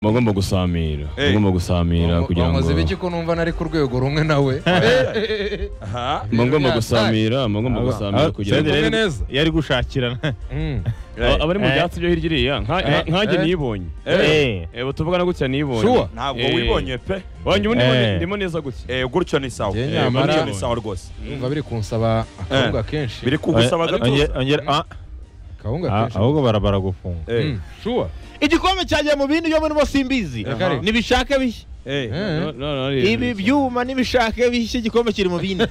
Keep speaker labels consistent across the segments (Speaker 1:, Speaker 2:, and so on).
Speaker 1: mugomba gusamira
Speaker 2: Eh.
Speaker 1: mugomba gusamira kugira ngo
Speaker 3: Bamaze biki ko numva nari ku rwego rumwe nawe
Speaker 2: aha
Speaker 1: mugomba gusamira mugomba gusamira kugira ngo
Speaker 2: Senderi
Speaker 4: Senderi
Speaker 2: neza.
Speaker 4: yari gushakirana
Speaker 3: Mm.
Speaker 1: Aba- abari mu
Speaker 4: Eh.
Speaker 1: byatsi byo hirya iriya nka- nka- nkanjye
Speaker 3: Eh.
Speaker 1: niyibonye
Speaker 4: Eh.
Speaker 1: ebo tuvugana gutya niyibonye
Speaker 3: Sure.
Speaker 2: ntabwo
Speaker 1: Eh.
Speaker 2: wibonye pe
Speaker 1: wanjye ubu ndimo-
Speaker 4: Eh.
Speaker 1: ndimo neza gutya
Speaker 2: Eh, gutyo ni sawa
Speaker 3: Njye
Speaker 2: Eh,
Speaker 3: nyamara-
Speaker 2: gutyo ni sawa rwose
Speaker 3: numva biri kunsaba akawunga kenshi
Speaker 2: biri kugusaba
Speaker 4: Onge-
Speaker 2: gatuza
Speaker 4: ongera- ah,
Speaker 3: akawunga
Speaker 4: ah,
Speaker 3: kenshi
Speaker 4: ahubwo barabara gufunga
Speaker 2: Eh,
Speaker 3: Mm. sure
Speaker 4: igikombe cyagiye mu bindi byo muri simbizi
Speaker 3: Aha.
Speaker 4: nibishake bishya
Speaker 2: eh.
Speaker 3: Eh.
Speaker 1: No- no- no, ni-
Speaker 4: ibi byuma n'ibishake bishya igikombe kiri mu bindi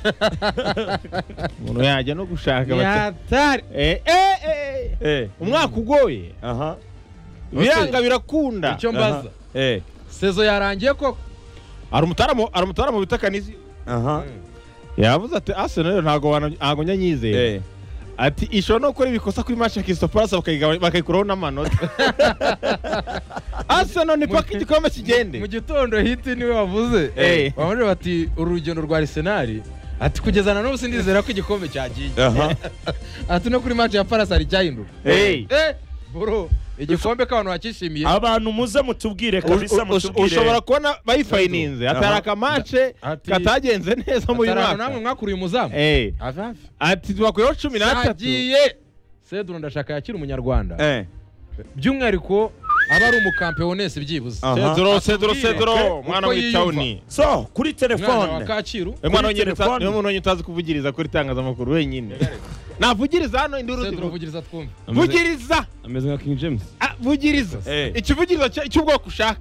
Speaker 4: umuntu yajya no gushaka bati-
Speaker 3: yatari
Speaker 4: Eh, eh, eh, eh.
Speaker 2: Eh.
Speaker 4: umwaka ugoye
Speaker 2: aha
Speaker 4: biranga birakunda
Speaker 3: icyo
Speaker 2: aha.
Speaker 3: mbaza
Speaker 2: Eh.
Speaker 3: sezo yarangiye koko
Speaker 4: hari umutaramu hari umutaramu bita kanisi
Speaker 2: aha
Speaker 4: yavuze ati arsenal rero ntabwo wana- ntabwo njya nyizeye
Speaker 2: Eh.
Speaker 4: ati ishobora no gukora ibikosa kuri match ya Crystal Palace bakayigabanya- bakayikuraho n'amanota arsenal ni paka igikombe
Speaker 3: mu
Speaker 4: kigende
Speaker 3: gitondo hiti niwe wavuze
Speaker 4: Eh.
Speaker 3: bamwe bati urugendo rwa arisenali ati kugeza na n'ubu sindizera ko igikombe cyagiye
Speaker 2: aha
Speaker 3: ati no kuri match ya parasi hari icyahinduka
Speaker 4: Hey.
Speaker 3: eh bro igikombe k'abantu bakishimiye
Speaker 2: abantu muze mutubwire kabisa
Speaker 4: Us- us- ushobora
Speaker 2: mutubwire
Speaker 4: kubona bayifayininze atari
Speaker 2: Aha.
Speaker 4: akamace
Speaker 3: Ati-
Speaker 4: katagenze neza muri uyu
Speaker 3: Atari ahantu namwe
Speaker 4: mwaka
Speaker 3: mwakuriye umuzamu
Speaker 4: Eh,
Speaker 3: hafi hafi
Speaker 4: ati tubakuriyeho cumi n'atatu
Speaker 3: cyagiye seduru ndashaka yakira umunyarwanda
Speaker 2: Eh.
Speaker 3: by'umwihariko aba ari umukampewonesi byibuze
Speaker 2: Aha.
Speaker 4: sedro sedro
Speaker 3: Atubwire
Speaker 4: sedro
Speaker 3: uko
Speaker 4: mwana
Speaker 3: yiyumva.
Speaker 4: w'itawuni
Speaker 2: so kuri
Speaker 3: umwana wa
Speaker 2: telefone
Speaker 3: kacyiru
Speaker 4: Eh,
Speaker 2: Kuri
Speaker 4: mwana w'ingeri uta-
Speaker 2: telefone.
Speaker 4: niwe muntu wonyine utazi kuvugiriza kuri itangazamakuru wenyine navugiriza hano induru
Speaker 3: seduru
Speaker 4: zivuga
Speaker 3: avugiriza twumve
Speaker 1: Ameze-
Speaker 4: vugiriza
Speaker 1: ameze nka king james
Speaker 4: Ah, vugiriza
Speaker 2: Eh.
Speaker 4: ikivugiriza cya- cy'ubwoko ushaka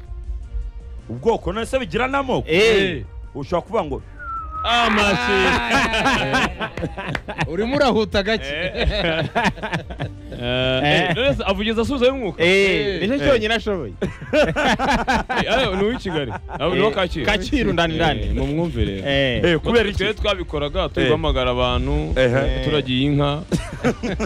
Speaker 2: ubwoko none se bigira n'amoko
Speaker 4: Eh.
Speaker 2: ushobora kuvuga ngo
Speaker 3: urimo urahuta gake
Speaker 1: Eh, eh, Knowless avugiriza asubizayo umwuka
Speaker 4: Eh,
Speaker 3: Eh.
Speaker 4: nicyo cyonyine ashoboye
Speaker 1: Eh, ayo, ni uw'i kigali abo ni uwa kacyiru
Speaker 4: kacyiru ndani
Speaker 1: Eh,
Speaker 4: ndani
Speaker 1: mumwumve rero
Speaker 4: Eh.
Speaker 2: Eh, kubera iki
Speaker 1: twe twabikoraga turi guhamagara abantu
Speaker 2: Ehe.
Speaker 1: turagiye inka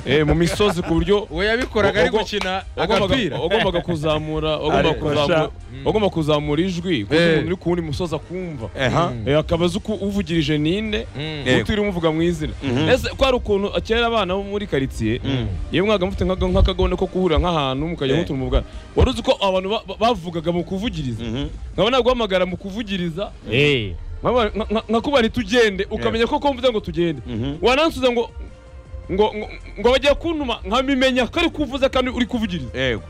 Speaker 1: eh, mu misozi ku buryo
Speaker 3: we yabikoraga ari
Speaker 1: Ogo-
Speaker 3: gukina
Speaker 1: wagombaga-
Speaker 3: agapira
Speaker 1: wagombaga kuzamura wagombaga
Speaker 2: Ariko
Speaker 1: kuzamura-
Speaker 2: sha-
Speaker 1: wagombaga kuzamura ijwi ku buryo
Speaker 3: Eh.
Speaker 1: umuntu uri ku wundi musozi akumva
Speaker 2: aha
Speaker 3: Mm.
Speaker 1: Eh, akaba azi uko uvugirije ninde
Speaker 3: Mm.
Speaker 2: Eh.
Speaker 1: utiriwe umuvuga mu izina
Speaker 2: Mhm.
Speaker 1: ese ko hari ukuntu kera abana bo muri karitsiye
Speaker 2: Mm.
Speaker 1: yewe mwaga mufite nk'aka- nk'akagone ko guhurira nk'ahantu mukajya
Speaker 2: Eh.
Speaker 1: mutura umugana wari uzi ko abantu ba- ba- bavugaga mu kuvugiriza
Speaker 2: Mhm.
Speaker 1: nkaba naguhamagara mu kuvugiriza
Speaker 4: Eh.
Speaker 1: nkaba- nka- nka- nkakubara tugende ukamenya ko ko mvuze ngo tugende
Speaker 2: Mhm.
Speaker 1: wanansubiza ngo ngo ngo- ngo bagiye kuntuma nkabimenya ko ari kuvuze kandi uri kuvugiriza
Speaker 2: yego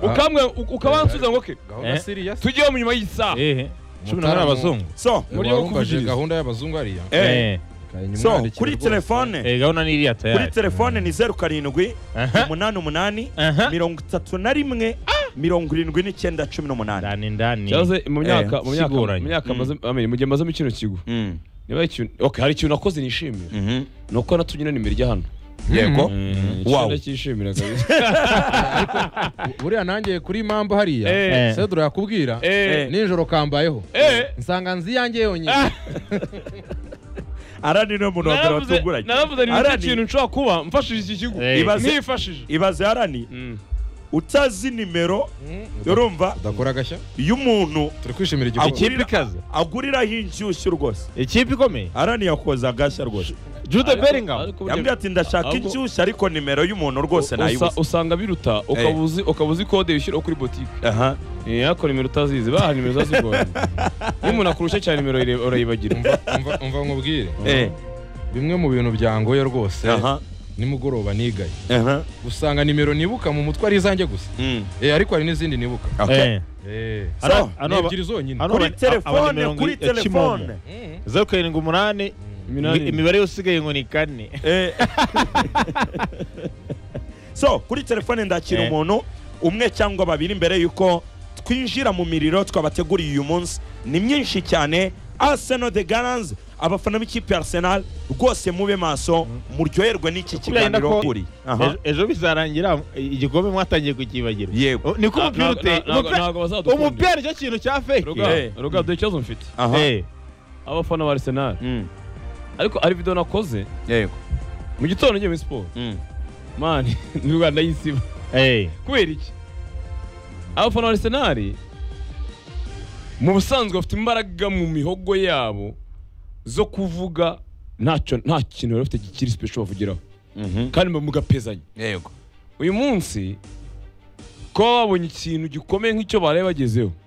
Speaker 1: ukambwe ukabansubiza ngo "Okay,
Speaker 3: gahunda
Speaker 4: Eh.
Speaker 3: siriya
Speaker 1: tujye mu nyuma y'isaha
Speaker 4: Eh. cumi na
Speaker 3: Mutarama.
Speaker 4: kane abazungu
Speaker 2: so
Speaker 1: Muri yo
Speaker 3: warumvaje
Speaker 1: kuvugiriza.
Speaker 3: gahunda y'abazungu ariya
Speaker 2: eh
Speaker 4: Eh.
Speaker 2: so kuri telefone
Speaker 4: Eh, gahunda n'iriya
Speaker 2: kuri
Speaker 4: tayari
Speaker 2: telefone ni zeru karindwi
Speaker 4: Aha.
Speaker 2: umunani umunani
Speaker 4: Aha.
Speaker 2: mirongo itatu na rimwe mirongo irindwi n'icyenda cumi n'umunani
Speaker 4: ndani ndani
Speaker 1: cyangwa se mu myaka mu myaka
Speaker 4: siguranye.
Speaker 1: mu myaka
Speaker 2: Mm.
Speaker 1: maze amenya mu gihe mazemo kino kigo
Speaker 2: Mm.
Speaker 1: niba hari ikintu okay hari ikintu nakoze nishimira
Speaker 2: Mhm.
Speaker 1: ni uko natumye na nimero ijya hano
Speaker 2: yego Wow.
Speaker 1: ndacyishimira kabisa
Speaker 3: buriya nanjye kuri mambo hariya
Speaker 1: Eh.
Speaker 3: seduro yakubwira
Speaker 1: eh
Speaker 3: nijoro kambayeho
Speaker 1: eh
Speaker 3: nsanga nzi iyanjye yonyine
Speaker 2: ara ni niwe muntu wa mbere
Speaker 1: naravuze
Speaker 2: watunguranye
Speaker 1: naravuze ni
Speaker 2: Arani.
Speaker 1: nicyo kintu nshobora kuba mfashije iki kigo
Speaker 4: Eh.
Speaker 2: Ibaze-
Speaker 1: ntifashije
Speaker 2: ibaze harani
Speaker 1: Mm.
Speaker 2: utazi nimero urumva
Speaker 3: udakora agashya
Speaker 2: iyo umuntu
Speaker 3: turi kwishimira
Speaker 2: Au-
Speaker 3: igihugu
Speaker 4: ikipe ikaze
Speaker 2: aguriraho inshyushyu rwose
Speaker 4: ikipe ikomeye
Speaker 2: harani yakoza agashya rwose
Speaker 4: jude
Speaker 1: Ariko-
Speaker 4: beringamu
Speaker 1: ariko burya-
Speaker 2: yambwira ati ndashaka
Speaker 1: Ahubwo-
Speaker 2: inshyushyu ariko nimero y'umuntu rwose
Speaker 1: usa-
Speaker 2: nayibuze
Speaker 1: usanga biruta ukaba uzi- ukaba uzi kode wishyura kuri botike
Speaker 2: aha
Speaker 1: Eh, ariko nimero utazizi baha nimero zazigoye iyo umuntu akurusha cyane nimero ire- urayibagira
Speaker 3: umva nkubwire
Speaker 2: eh
Speaker 3: bimwe mu bintu byangoye rwose
Speaker 2: aha
Speaker 3: nimugoroba nigaye
Speaker 2: aha
Speaker 3: usanga nimero nibuka mu mutwe ari izanjye gusa
Speaker 2: Mm.
Speaker 3: Eh, ariko hari n'izindi nibuka
Speaker 2: Okay.
Speaker 3: Eh,
Speaker 2: Hano-
Speaker 4: Hano-
Speaker 3: ni
Speaker 4: hano aba-
Speaker 3: ebyiri zonyine
Speaker 4: hano-
Speaker 2: kuri
Speaker 4: aba-
Speaker 2: telefone
Speaker 4: abanimero
Speaker 2: kuri
Speaker 4: ya Kimomo.
Speaker 2: telefone
Speaker 3: Mm.
Speaker 4: zeru karindwi umunani
Speaker 1: Iminani.
Speaker 4: imi- imibare yose isigaye ngo ni kane
Speaker 2: Eh. so kuri telefone ndakira
Speaker 4: Eh.
Speaker 2: umuntu umwe cyangwa babiri mbere y'uko twinjira mu miriro twabateguriye uyu munsi ni myinshi cyane Arsenal the Gunners abafana b'ikipe ya Arsenal rwose mube maso muryoherwe n'iki
Speaker 4: yenda
Speaker 2: kiganiro
Speaker 4: ko-
Speaker 2: kuri
Speaker 4: Ejo- ejo bizarangira igikombe mwatangiye kukibagirwa
Speaker 2: Yego.
Speaker 4: niko umupira
Speaker 1: Na-
Speaker 4: uteye
Speaker 1: na- ntabwo-
Speaker 4: umupira-
Speaker 1: ntabwo bazadukunda.
Speaker 4: umupira nicyo kintu cya feke
Speaker 2: Eh.
Speaker 1: Ruga- ruga dore ikibazo mfite
Speaker 4: Eh.
Speaker 1: abafana ba arisenali
Speaker 2: Mm.
Speaker 1: ariko hari video nakoze
Speaker 2: Yego.
Speaker 1: mu gitondo ngiye muri siporo
Speaker 2: Mm.
Speaker 1: mani ni rwanda y'isiba
Speaker 4: Eh.
Speaker 1: kubera iki abafana ba arisenali mu busanzwe bafite imbaraga mu mihogo yabo zo kuvuga ntacyo nta kintu bari bafite gikiri special bavugiraho
Speaker 2: Mhm.
Speaker 1: kandi mugapezanya
Speaker 2: Yego.
Speaker 1: uyu munsi kuba babonye ikintu gikomeye nk'icyo bari bagezeho